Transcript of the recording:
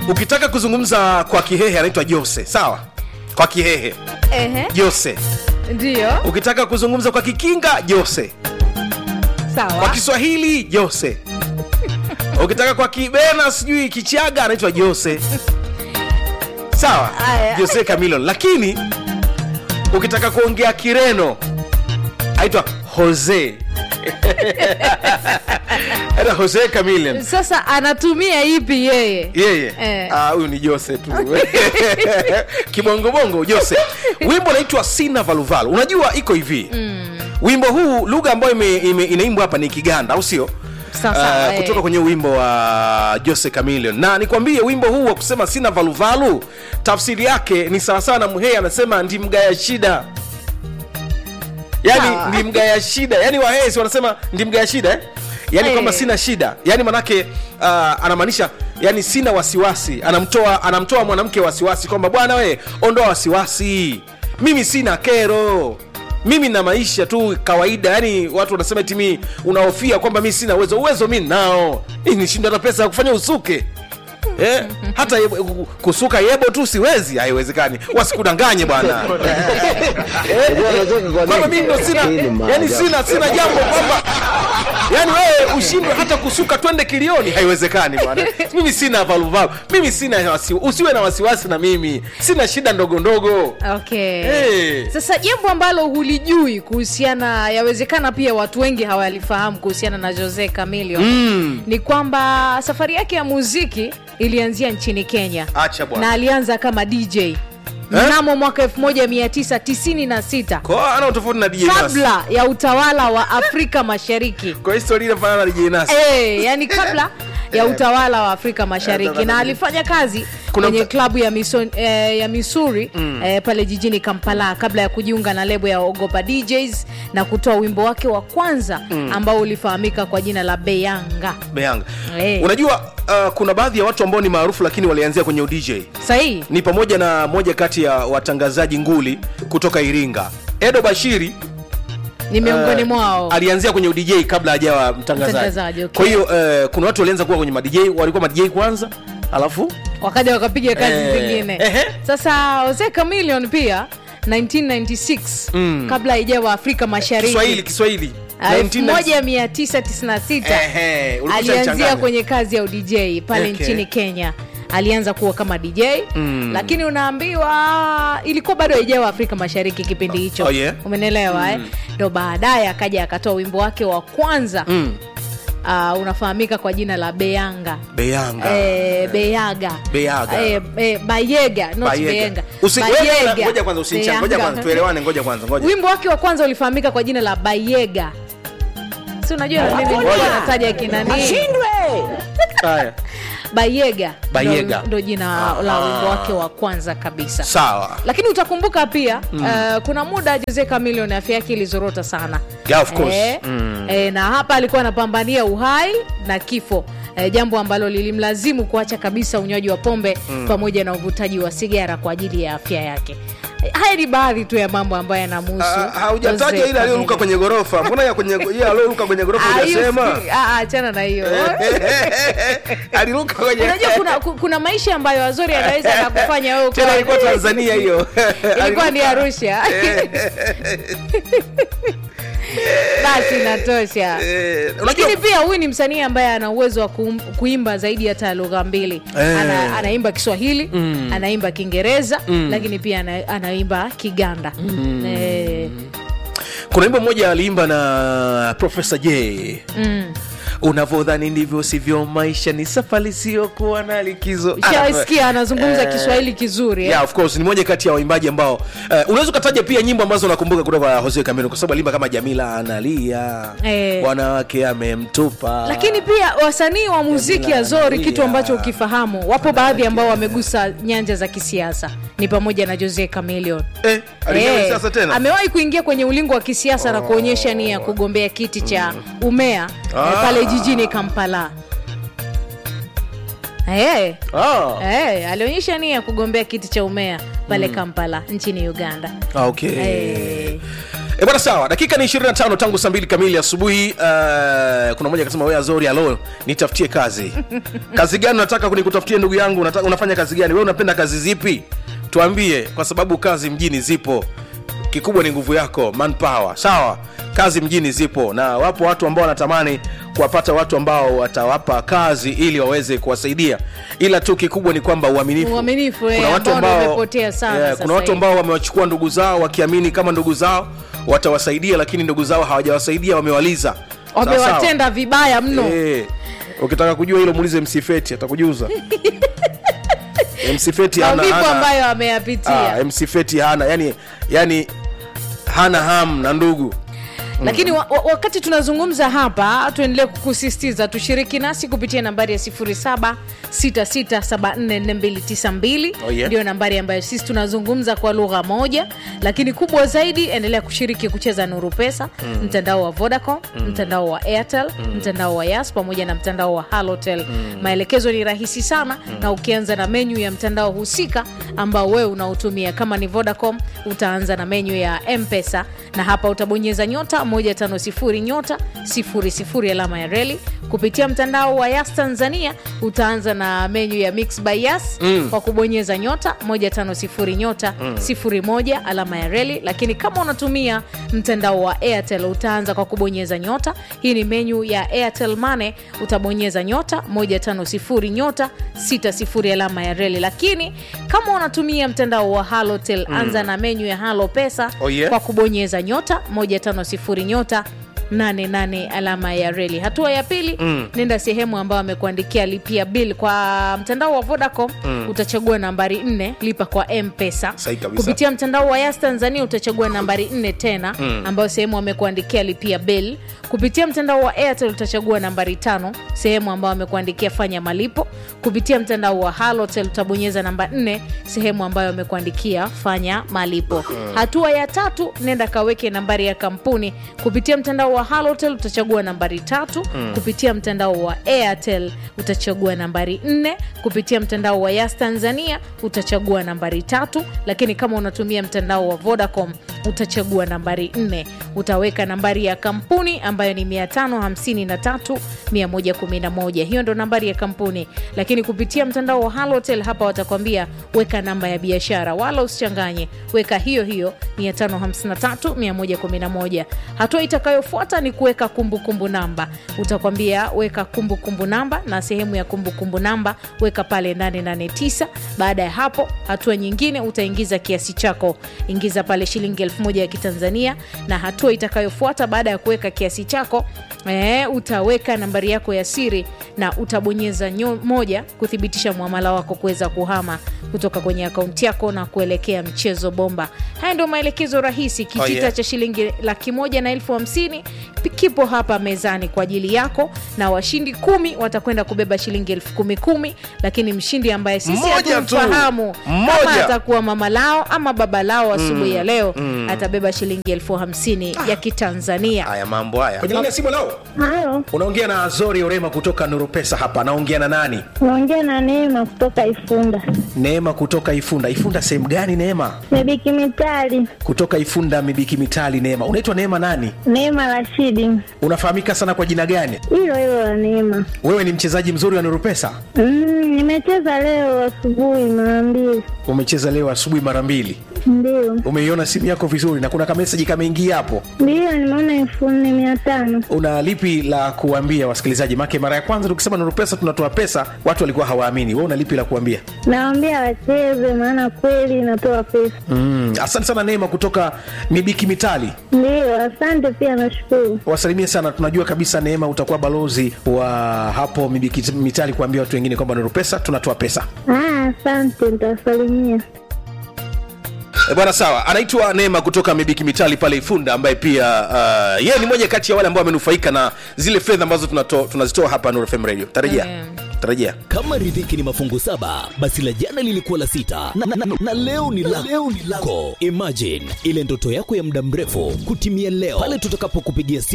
ukitaka kuzungumza kwa kihehe anaitwa jose sawa kwa kihehe Ehe, jose ndio ukitaka kuzungumza kwa kikinga jose kwa sawa. kiswahili jose ukitaka kwa kibena sijui kichaga anaitwa jose sawa Aya. jose camilon lakini ukitaka kuongea kireno aitwa jose aitwa jose camilon Sasa anatumia ipi yeye? yeye Eh. Ah, huyu ni jose tu kibongobongo jose wimbo unaitwa sina valuvalu unajua iko hivi mm. wimbo huu lugha ambayo ime, ime, inaimbwa hapa ni kiganda au sio Sasa, Ah, eh. kutoka kwenye wimbo wa jose camilion na nikwambie wimbo huu wa kusema sina valuvalu tafsiri yake ni sawasawa na mhee anasema ndi mgaya shida yani Sawa. ndi mgaya shida yani wahesi wanasema ndi mgaya shida eh? yani Eh. kwamba sina shida yani manake uh, anamaanisha yani sina wasiwasi anamtoa anamtoa mwanamke wasiwasi kwamba bwana we ondoa wasiwasi mimi sina kero mimi na maisha tu kawaida yani watu wanasema eti mi unahofia kwamba mi sina uwezo uwezo mi nao nishinda hata pesa ya kufanya usuke Eh, hata yebo, kusuka yebo tu siwezi haiwezekani wasikudanganye bwana kwamba mimi ndo sina yani sina sina jambo kwamba yani wewe ushindwe hata kusuka twende kilioni haiwezekani bwana mimi sina valuvalu mimi sina wasi, usiwe na wasiwasi na mimi sina shida ndogo ndogo Okay. Eh. Sasa jambo ambalo hulijui kuhusiana, yawezekana pia watu wengi hawalifahamu kuhusiana na Jose Chameleone Mm. ni kwamba safari yake ya muziki ilianzia nchini Kenya acha na bwana alianza kama DJ mnamo mwaka 1996 kwa ana tofauti na DJ Nas kabla ya utawala wa Afrika Mashariki. kwa historia inafanana na DJ Nas Eh, yani kabla ya utawala wa Afrika Mashariki na alifanya kazi Kuna kwenye mta- klabu ya, Miso, eh, ya Missouri eh, pale jijini Kampala kabla ya kujiunga na lebo ya Ogopa DJs na kutoa wimbo wake wa kwanza ambao ulifahamika kwa jina la Beyanga. Beyanga Eh. unajua uh, kuna baadhi ya watu ambao ni maarufu lakini walianzia kwenye udj Sahihi? ni pamoja na moja kati ya watangazaji nguli kutoka iringa edo bashiri Ni miongoni eh, mwao. alianzia kwenye udj kabla hajawa mtangazaji Mtangazaji, okay. kwa hiyo eh, kuna watu walianza kuwa kwenye madj walikuwa madj kwanza alafu Wakaja wakapiga kazi Eh, zingine. ehe. Sasa Jose Chameleone pia 1996 kabla haijawa Afrika Mashariki kiswahili kiswahili Ah, 1990 1996 Ehe, ulikuwa alianzia unachanganya. kwenye kazi ya udj pale Okay. nchini kenya alianza kuwa kama dj mm. lakini unaambiwa ilikuwa bado haijawa afrika mashariki kipindi hicho Oh, yeah? umenelewa eh? ndo baadaye akaja akatoa wimbo wake wa kwanza Mm, uh, unafahamika kwa jina la beyanga beyanga Eh, beyaga Beyaga. Eh, eh, bayega not Bayega. beyenga Usi- Bayega. ngoja kwanza usinichange, ngoja Beyanga. kwanza tuelewane ngoja kwanza ngoja wimbo wake wa kwanza ulifahamika kwa jina la bayega si unajua na mimi nilikuwa nataja kinani haya bayega Bayega. ndo- ndo jina la wimbo wake wa kwanza kabisa sawa lakini utakumbuka pia uh, kuna muda Jose Chameleone afya yake ilizorota sana Yeah, of course. Eh, Mm. eh, na hapa alikuwa anapambania uhai na kifo eh, jambo ambalo lilimlazimu kuacha kabisa unywaji wa pombe pamoja na uvutaji wa sigara kwa ajili ya afya yake Eh, haya ni baadhi tu ya mambo ambayo yanamuhusu Ah, haujataja Jose ile aliyoruka Chameleone. kwenye ghorofa mbona ya kwenye ile aliyoruka kwenye ghorofa Ah, hiyo hujasema si- ah, ah, achana na hiyo aliruka kwenye unajua kuna, ku- kuna maisha ambayo azori anaweza akakufanya wewe tena ukawa- ilikuwa tanzania hiyo ilikuwa ni arusha basi inatosha Eh, unajua lakini pia huyu ni msanii ambaye ana uwezo wa kuum- kuimba zaidi hata ya lugha mbili Eh. ana, anaimba kiswahili anaimba kiingereza lakini pia ana, anaimba kiganda eh, kuna wimbo mmoja aliimba na profesa j mm. unavyodhani ndivyo sivyo maisha ni safari siyokuwa na likizo shasikia anazungumza Eh, kiswahili kizuri eh? yeah, of course ni moja kati ya waimbaji ambao uh, unaweza ukataja pia nyimbo ambazo unakumbuka kutoka kwa Jose Chameleone kwa sababu alimba kama Jamila analia Eh. wanawake amemtupa lakini pia wasanii wa muziki Jamila azori analia. kitu ambacho ukifahamu wapo baadhi ambao wamegusa nyanja za kisiasa ni pamoja na Jose Chameleone eh, aliingia Eh, kwenye siasa tena amewahi kuingia kwenye ulingo wa kisiasa na kuonyesha nia ya kugombea kiti cha umea eh, Ah. pale jijini Kampala. Eh, ah. eh, alionyesha nia ya kugombea kiti cha umea pale Kampala nchini Uganda. Ah, okay Eh, E bwana sawa, dakika ni 25 tangu saa mbili kamili asubuhi. Uh, kuna mmoja akasema wewe Azori, alo nitafutie kazi. kazi gani unataka kunikutafutie ndugu yangu? Unataka, unafanya kazi gani? Wewe unapenda kazi zipi? Tuambie, kwa sababu kazi mjini zipo. Kikubwa ni nguvu yako, manpower. Sawa, kazi mjini zipo, na wapo watu ambao wanatamani kuwapata watu ambao watawapa kazi ili waweze kuwasaidia, ila tu kikubwa ni kwamba uaminifu. Uaminifu, eh, ambao ndio umepotea sana eh, sasa kuna watu hivi. ambao wamewachukua ndugu zao wakiamini kama ndugu zao watawasaidia, lakini ndugu zao hawajawasaidia, wamewaliza Sawa, sawa. wamewatenda vibaya mno Eh, ukitaka kujua hilo muulize msifeti atakujuza msifeti hana, maumivu hana, ambayo ameyapitia ah, msifeti hana yani, yani hana ham na ndugu lakini wa, wa, wakati tunazungumza hapa tuendelee kukusisitiza tushiriki nasi kupitia nambari ya 0766744292 Oh, yeah. ndio nambari ambayo sisi tunazungumza kwa lugha moja lakini kubwa zaidi endelea kushiriki kucheza nuru pesa mm. mtandao wa vodacom mm. mtandao wa airtel mm. mtandao wa yas pamoja na mtandao wa halotel mm. maelekezo ni rahisi sana mm. na ukianza na menyu ya mtandao husika ambao wewe unaotumia kama ni vodacom utaanza na menyu ya mpesa na hapa utabonyeza nyota 150 nyota 00 alama ya reli kupitia mtandao wa yas tanzania utaanza na menyu ya mix by yas mm. kwa kubonyeza nyota 150 nyota mm. 01 alama ya reli lakini kama unatumia mtandao wa airtel utaanza kwa kubonyeza nyota hii ni menyu ya airtel mane utabonyeza nyota 150 nyota 60 alama ya reli lakini kama unatumia mtandao wa halotel mm. anza na menyu ya halo pesa Oh, yeah. kwa kubonyeza nyota 150 nyota 88 alama ya reli hatua ya pili mm. nenda sehemu ambayo amekuandikia lipia bill kwa mtandao wa vodacom mm. utachagua nambari 4 lipa kwa mpesa Sahi kabisa. kupitia mtandao wa yas tanzania utachagua nambari 4 tena mm. ambayo sehemu amekuandikia lipia bill kupitia mtandao wa airtel utachagua nambari tano sehemu ambayo amekuandikia fanya malipo kupitia mtandao wa halotel utabonyeza namba 4 sehemu ambayo amekuandikia fanya malipo hatua ya tatu nenda kaweke nambari ya kampuni kupitia mtandao wa halotel utachagua nambari tatu kupitia mtandao wa airtel utachagua nambari 4 kupitia mtandao wa yas tanzania utachagua nambari tatu lakini kama unatumia mtandao wa vodacom utachagua nambari 4 utaweka nambari ya kampuni ambayo ni 553 111 hiyo ndo nambari ya kampuni lakini kupitia mtandao wa halotel hapa watakwambia weka namba ya biashara wala usichanganye weka hiyo hiyo 553 111 hatua itakayofuata ni kuweka kumbukumbu namba utakwambia weka kumbukumbu namba na sehemu ya kumbukumbu namba weka pale 889 baada ya hapo hatua nyingine utaingiza kiasi chako ingiza pale shilingi 1000 ya kitanzania na hatua itakayofuata baada ya kuweka kiasi chako e, utaweka nambari yako ya siri na utabonyeza nyo, moja kuthibitisha mwamala wako kuweza kuhama kutoka kwenye akaunti yako na kuelekea mchezo bomba haya ndio maelekezo rahisi kitita Oh, yeah. cha shilingi laki moja na elfu hamsini pi- kipo hapa mezani kwa ajili yako na washindi kumi watakwenda kubeba shilingi elfu kumi kumi lakini mshindi ambaye sisi Mmoja tu. hatumfahamu Mmoja. kama atakuwa mama lao ama baba lao asubuhi ya leo atabeba shilingi elfu hamsini ya kitanzania haya mambo haya kwenye laini ya simu lao Halo, unaongea na azori orema kutoka nuru pesa hapa anaongea na nani naongea na Neema kutoka Ifunda. neema kutoka ifunda ifunda sehemu gani neema Mebiki Mitali, kutoka ifunda mibiki mitali neema unaitwa neema nani Neema Rashidi, unafahamika sana kwa jina gani hilo hilo la Neema. wewe ni mchezaji mzuri wa nuru pesa Mm, nimecheza leo asubuhi mara mbili, umecheza leo asubuhi mara mbili ndio umeiona simu yako vizuri na kuna kameseji kameingia hapo ndio, nimeona elfu nne mia tano. una lipi la kuambia wasikilizaji make mara ya kwanza tukisema nuru pesa tunatoa pesa watu walikuwa hawaamini we una lipi la kuambia Nawaambia wacheze, maana kweli inatoa pesa. mm. asante sana neema kutoka mibiki mitali Ndio, asante pia, nashukuru. wasalimie sana tunajua kabisa neema utakuwa balozi wa hapo mibiki mitali kuambia watu wengine kwamba nuru pesa tunatoa pesa Ah, asante, nitawasalimia. E bwana sawa anaitwa neema kutoka mibiki mitali pale ifunda ambaye pia uh, yeye ni moja kati ya wale ambao wamenufaika na zile fedha ambazo tunato- tunazitoa hapa Nuru FM radio tarejea Mm. tarejea kama riziki ni mafungu saba basi la jana lilikuwa la sita na, na, na, na leo ni la leo ni lako imagine ile ndoto yako ya muda mrefu kutimia leo pale tutakapokupigia simu